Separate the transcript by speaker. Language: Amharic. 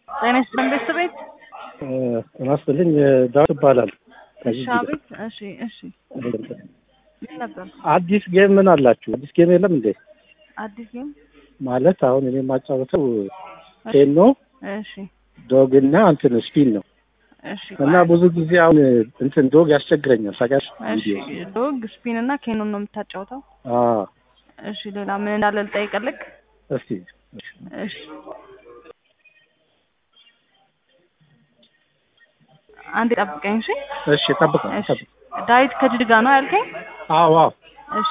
Speaker 1: ጤና ይስጥልን ቤተሰቤት
Speaker 2: ጤና ይስጥልኝ ዳዊት ይባላል።
Speaker 1: እሺ አቤት እሺ እሺ ምን ነበር
Speaker 2: አዲስ ጌም ምን አላችሁ? አዲስ ጌም የለም እንዴ?
Speaker 1: አዲስ ጌም
Speaker 2: ማለት አሁን እኔ የማጫወተው ቴኖ
Speaker 1: እሺ
Speaker 2: ዶግ እና እንትን ስፒን ነው
Speaker 1: እሺ
Speaker 2: እና ብዙ ጊዜ አሁን እንትን ዶግ ያስቸግረኛል። ታውቂያለሽ?
Speaker 1: እሺ ዶግ ስፒን እና ኬኖን ነው የምታጫውተው
Speaker 2: አዎ
Speaker 1: እሺ ሌላ ምን እንዳለ ልጠይቅልክ
Speaker 2: እስቲ
Speaker 1: እሺ አንዴ ጠብቀኝ እሺ
Speaker 2: እሺ ጠብቀው
Speaker 1: እሺ ዳዊት ከጅድጋ ነው ያልከኝ
Speaker 2: አዎ አዎ
Speaker 1: እሺ